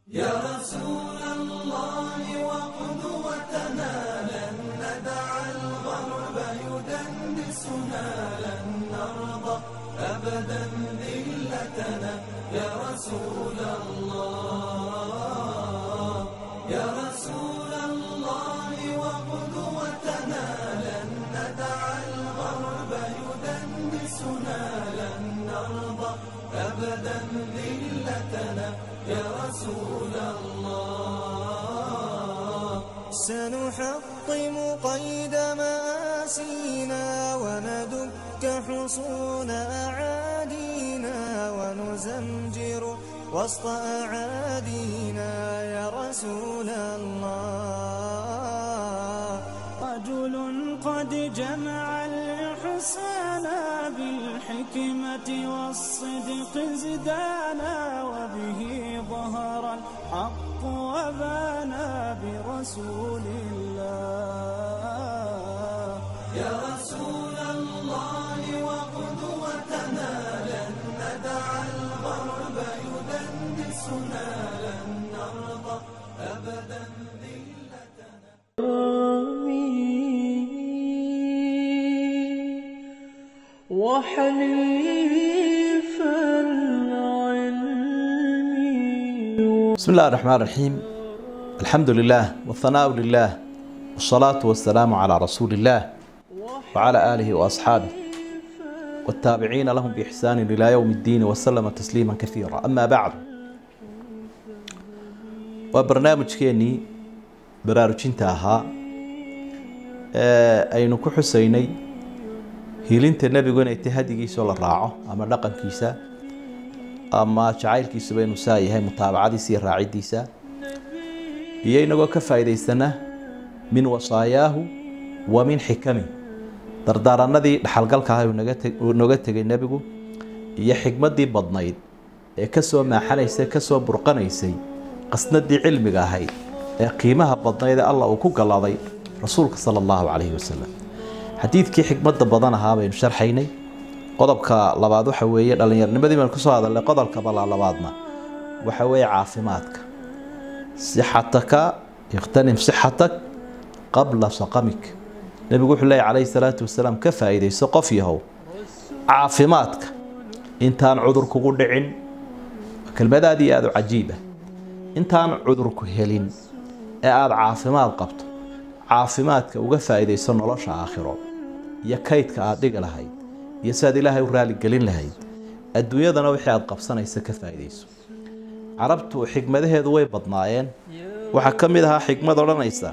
يا رسول الله وقدوتنا لن ندع الغرب يدنسنا لن نرضى أبدا ذلتنا يا رسول الله يا رسول الله وقدوتنا لن ندع الغرب يدنسنا لن نرضى أبدا ذلتنا يا رسول الله سنحطم قيد مآسينا وندك حصون أعادينا ونزمجر وسط أعادينا يا رسول الله رجل قد جمع الإحسان بالحكمة والصدق زدانا وبه ظهر الحق وبانا برسول الله يا رسول الله وقدوتنا لن ندع الغرب يدنسنا لن نرضى أبدا ذلتنا وحليف العلم بسم الله الرحمن الرحيم الحمد لله والثناء لله والصلاة والسلام على رسول الله وعلى آله وأصحابه والتابعين لهم بإحسان إلى يوم الدين وسلم تسليما كثيرا أما بعد وبرنامج كيني براروجينتا ahaa ee aynu ku xusaynay hiilinta nebigu inay tahay hadigiisao la raaco ama dhaqankiisa ama jacaylkiisuba inuu saa yahay mutaabacadiisa iyo raacidiisa iyo inagoo ka faa'iidaysana min wasaayaahu wa min xikami dardaaranadii dhaxalgalka ah uu naga teg- uu nooga tegay nebigu iyo xikmaddii badnayd ee kasoo maaxanaysay kasoo burqanaysay qasnadii cilmiga ahayd ee qiimaha badnayd ee allah uu ku galladay rasuulka sala allahu calayhi wasalam xadiidkii xikmadda badan ahaa baynu sharxaynay qodobka labaad waxa weeye dhallinyarnimadii baynu kusoo hadalnay qodobka balaa labaadna waxa weeye caafimaadka sixataka ikhtanim sixatak qabla saqamik nebigu wuxuu leeyahy calayhi salaatu wasalaam ka faa'iidayso qof yahow caafimaadka intaan cudur kugu dhicin waa kelmad aad iyo aada u cajiiba intaan cudurku helin ee aada caafimaad qabto caafimaadka uga faa'iidayso nolosha aakhiro iyo kaydka aada dhigi lahayd iyo si aad ilaahay u raaligelin lahayd adduunyadana wixii aada qabsanaysa ka faa'iidayso carabtu xikmadaheedu way badnaayeen waxaa ka mid ahaa xikmad odhanaysa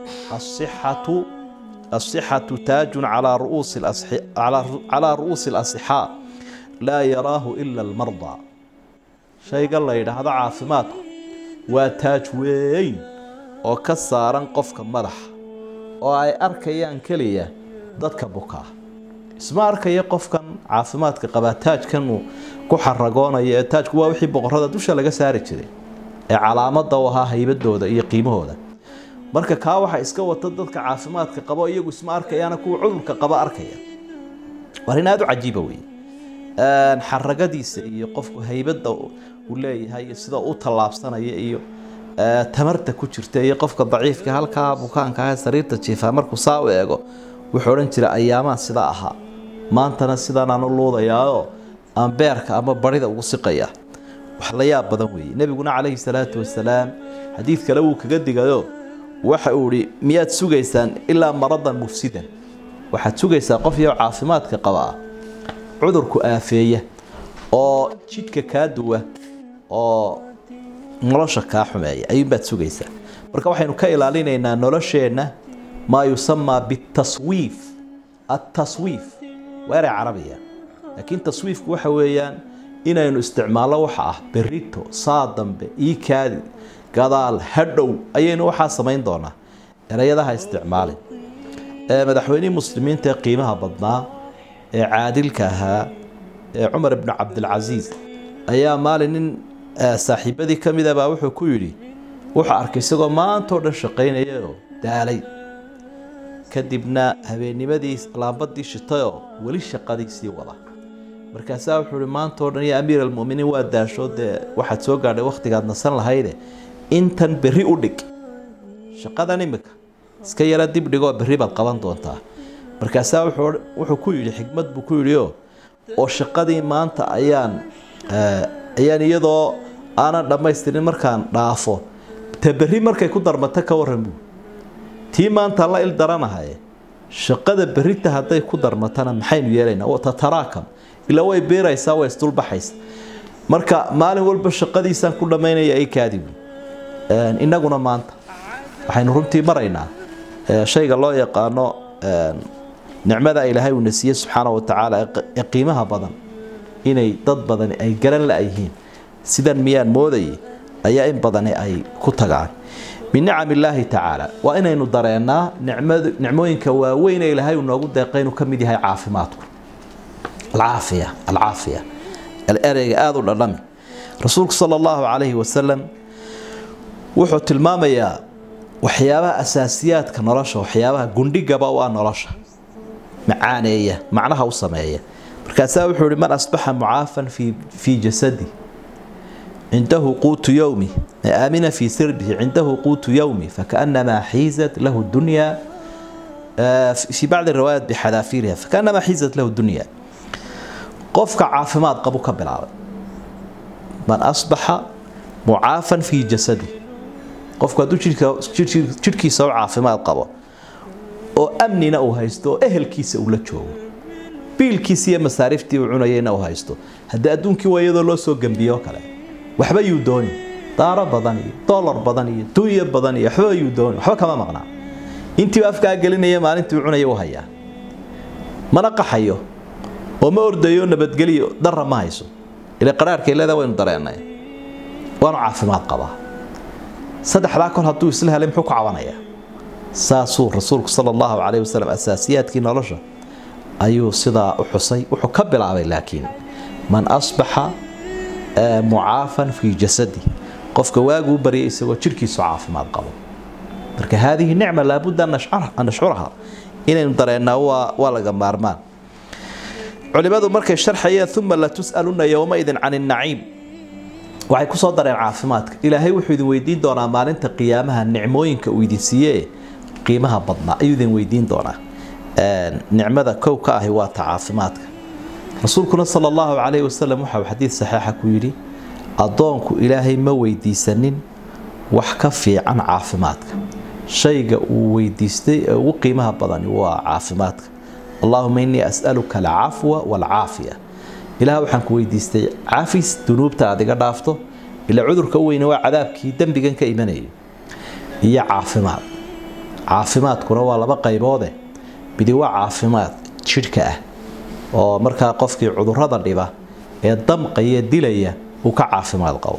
asixatu asixatu taajun calaa ru'uusi alasxi- calaa ru- calaa ru'uusi alasixaa laa yaraahu ila almardaa shayga la yidhaahdo caafimaadku waa taaj weyn oo ka saaran qofka madaxa oo ay arkayaan keliya dadka bukaa isma arkaya qofkan caafimaadka qabaa taajkan uu ku xaragoonayo ee taajku waa wixii boqorada dusha laga saari jiray ee calaamada u ahaa haybadooda iyo qiimahooda marka kaa waxa iska wata dadka caafimaadka qabo iyagu isma arkayaana kuwa cudurka qaba arkaya waa arrin aada u cajiiba wey xaragadiisa iyo qofku haybada uu leeyahay iyo sida u tallaabsanaya iyo ee, tamarta ku jirta iyo qofka daciifka halkaa bukaanka ah ee sariirta jiifaa markuu saa u eego wuxuu odhan jira ayaamaan sidaa ahaa maantana sidaanaan u luudayaao aan beerka ama barida ugu siqaya wax la yaab badan weeye nebiguna calayhi salaatu wasalaam xadiid kale wuu kaga digayo waxa uu ihi miyaad sugaysaan ilaa maradan mufsidan waxaad sugaysaa qof iyo caafimaadka qabaa cudurku aafeeya oo jidhka kaa duwa oo nolosha kaa xumeeya ayuunbaad sugaysaa marka waxaynu ka ilaalinaynaa nolosheenna maa yusamaa bitaswiif ataswiif waa eray carabiya laakiin taswiifku waxa weeyaan inaynu isticmaalno waxa ah berito saa dambe iikaadi gadaal hadhow ayaynu waxaa samayn doonaa erayadaha isticmaalin ee madaxweynihii muslimiinta ee qiimaha badnaa ee caadilka ahaa ee cumar ibnu cabdilcasiis ayaa maalin nin eh, saaxiibadii ka mid a baa wuxuu ku yidhi wuxuu arkay isagoo maantoo dhan shaqaynaya oo daalay kadibna habeennimadii laambadii shitayoo weli shaqadiisii wada markaasaa wuxuu ihi maantoo dhan ya amiir almuminiin waa daasho dee waxaad soo gaadhay wakhtigaad nasan lahayde intan berri u dhig shaqadan imika iska yara dib dhigoo berri baad qaban doontaa markaasaa wuxuu wuxuu ku yidhi xikmad buu ku yidhi oo oo shaqadii maanta ayaan eh, ayaan iyadoo aanan dhammaystirin markaan dhaafo ta berri markay ku darmata ka warran buu tii maanta la il daranahaye shaqada berrita hadday ku darmatana maxaynu yeelaynaa oo tataraakam ilaa way beeraysaa way isdulbaxaysa marka maalin walba shaqadiisaan ku dhammaynaya ay kaadibu innaguna maanta waxaynu runtii maraynaa eh, shayga loo yaqaano eh, nicmada ilaahay uuna siiyey subxaana wa tacaala ee qi- ee qiimaha badan inay dad badani ay garan la-yihiin sidan miyaan moodayay ayaa in badani ay ku tagaan min nicam illaahi tacaala waa inaynu dareennaa nicmadu nicmooyinka waaweyn ee ilaahay uu noogu deeqay inuu ka mid yahay caafimaadku alcaafiya alcaafiya ereyga aada u dhadhami rasuulku sala allahu calayhi wasalam wuxuu tilmaamayaa waxyaabaha asaasiyaadka nolosha waxyaabaha gundhigaba u ah nolosha macaaneeya macnaha u sameeya markaasaa wuxuu ihi man asbaxa mucaafan fi fii jasadi cindahu quutu yowmi aamina fii sirbihi cindahu quutu yowmi fakaanamaa xiizat lahu dunya في بعض الروايات بحذافيرها فكانما حيزت له الدنيا قفك عافمات قبو كبلاوي من أصبح معافا في جسده قفك دو جيركي سو عافمات قبو oo amnina uu haysto oo ehelkiisa uu la joogo biilkiisa iyo masaariiftii uu cunayayna uu haysto haddii adduunkii waa iyadoo loo soo gembiyo kale waxba yuu dooni daaro badan iyo dollar badan iyo dunya badan iyo waxba yuu dooni waxba kama maqnaa intii afkaa gelinaya maalintii uu cunaya u hayaa mana qaxayo oo ma ordayo nabadgeliyo darra ma hayso ila qaraarkay leedaa waynu dareennay waanu caafimaad qabaa saddexdaa kol hadduu isla helay muxuu ku cabanayaa saasuu rasuulku sala allahu calayhi wasalam asaasiyaadkii nolosha ayuu sidaa u xusay wuxuu ka bilaabay laakiin man asbaxa mucaafan fii jasadi qofka waaguu baryay isagoo jidhkiisu caafimaad qabo marka haadihi nicma laabudda an nashcuraha inaynu dareennaa waa waa laga maarmaan culimadu markay sharxayeen uma latus'aluna yowmaidin can innaciim waxay kusoo dareen caafimaadka ilaahay wuxuu idin weydiin doonaa maalinta qiyaamaha nicmooyinka uu idin siiyee qiimaha badnaa ayuu idin weydiin doonaa nicmada kow ka ahi waa ta caafimaadka rasuulkuna sala allahu calayhi wasalam waxau xadiid saxiixa ku yidhi addoonku ilaahay ma weydiisanin wax ka fiican caafimaadka shayga uu weydiistay ee ugu qiimaha badani waa caafimaadka allahuma innii as'aluka alcafwa waalcaafiya ilaah waxaan ku weydiistay cafis dunuubta aad iga dhaafto ila cudurka u weyne waa cadaabkii dembigan ka imanayay iyo caafimaad caafimaadkuna waa laba qayboode midi waa caafimaad jidhka ah oo markaa qofkii cudurada dhiba ee damqaya dilaya uu ka caafimaad qabo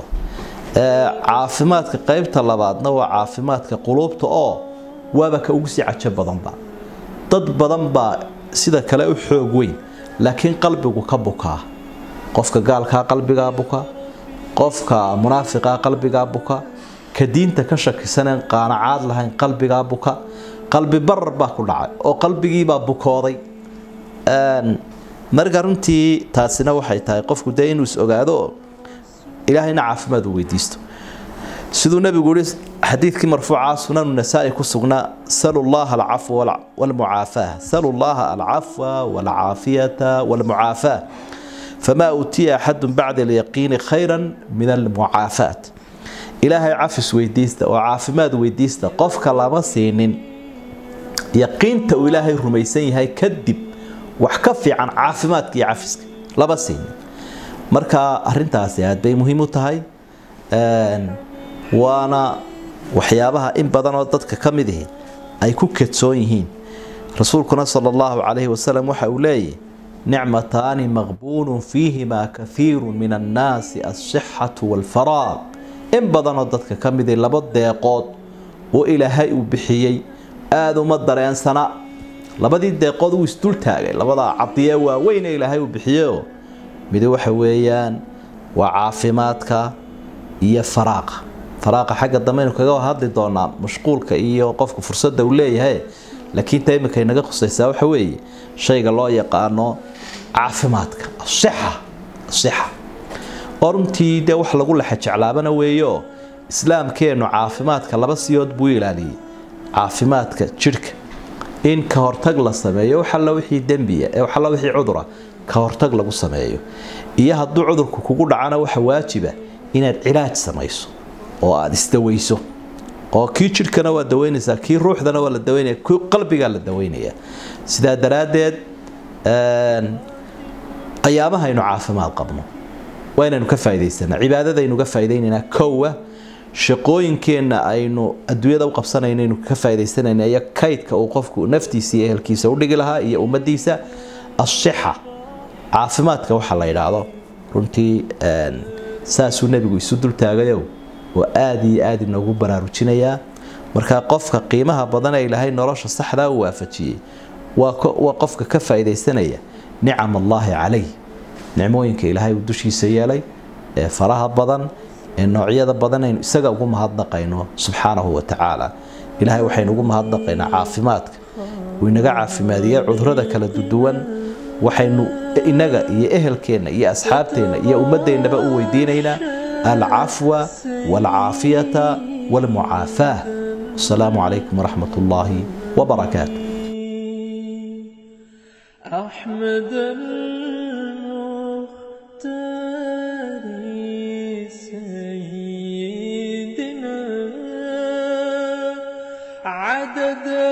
caafimaadka qaybta labaadna waa caafimaadka quluubta oo waaba ka ugu sii cajo badanba dad badan baa sida kale u xoog weyn laakiin qalbigu ka bukaa qofka gaalkaa qalbigaa buka qofka munaafiqaa qalbigaa buka ka diinta ka shakisaneen qaanacaad lahayn qalbigaa buka qalbi barar baa ku dhacay oo qalbigiibaa bukooday marka runtii taasina waxay tahay qofku dee inuu is ogaado ilaahayna caafimaad uu weydiisto siduu nabigu yihi xadiidkii marfuuca sunanu nasaa-i ku sugnaa salu llaha alcafwa walmucaafaa salu llaha alcafwa walcaafiyata walmucaafaa famaa uutiya axadu bacda alyaqiini khayra min almucaafaat ilaahay cafis weydiista oo caafimaad weydiista qofka lama siinin yaqiinta uu ilaahay rumaysan yahay kadib wax ka fiican caafimaadka iyo cafiska lama siinin marka arintaasi aad bay muhiim u tahay waana waxyaabaha in badan oo dadka ka mid ihi ay ku kedsoon yihiin rasuulkuna sala allahu calayhi wasalam waxa uu leeyahy nicmataani maqbuulun fiihimaa kahiiru min annaasi alsixatu waalfaraaq in badanoo dadka ka mid ihi laba deeqood oo ilaahay uu bixiyey aada uma dareensana labadii deeqood uu isdul taagay labadaa cadiyee waaweyn ee ilaahay uu bixiyeoo midi waxa weeyaan waa caafimaadka iyo faraaqa faraaqa xagga dambeaynu kaga hadli doonaa mashquulka iyo qofka fursadda uu leeyahay laakiin ta iminka inaga khusaysaa waxa weeye shayga loo yaqaano caafimaadka asixa asixa oo runtii dee wax lagu lexa jeclaabana weeyo islaamkeennu caafimaadka laba siyood buu ilaaliyey caafimaadka jidhka in ka hortag la sameeyo waxalla wixii dembiya ee waxalla wixii cudura ka hortag lagu sameeyo iyo hadduu cudurku kugu dhacana waxa waajiba inaad cilaaj samayso oo aada isdaweyso oo kii jidhkana waa daweynaysaa kii ruuxdana waa la daweynaya kii qalbigaa la daweynaya sidaa daraaddeed ayaamahaynu caafimaad qabno waa inaynu ka faaidaysanaa cibaadadaynu ka faaidaynanaa kowa shaqooyinkeenna aynu adduunyada u qabsanaynaynu ka faa'idaysanayna iyo kaydka uu qofku naftiisa iyo ehelkiisa udhigi lahaa iyo ummadiisa asixa caafimaadka waxa la yidhaahdo runtii saasuu nebigu isu dultaagayo oo aada iyo aada inoogu baraarujinayaa markaa qofka qiimaha badan ee ilaahay nolosha saxdaa u waafajiyey waa qofka ka faa'iidaysanaya nicam allaahi calayh nicmooyinka ilaahay uu dushiisa yeelay ee faraha badan ee noocyada badan aynu isaga ugu mahadnaqayno subxaanahu wa tacaala ilaahay waxaynu ugu mahadnaqaynaa caafimaadka uu inaga caafimaadiya cudurada kala duduwan waxaynu inaga iyo ehelkeenna iyo asxaabteenna iyo ummaddeennaba u weydiinaynaa alcafwa waalcaafiyata waalmucaafaah wasalaamu calaykum waraxmat ullaahi wabarakaatu أحمد المختار سيدنا عدد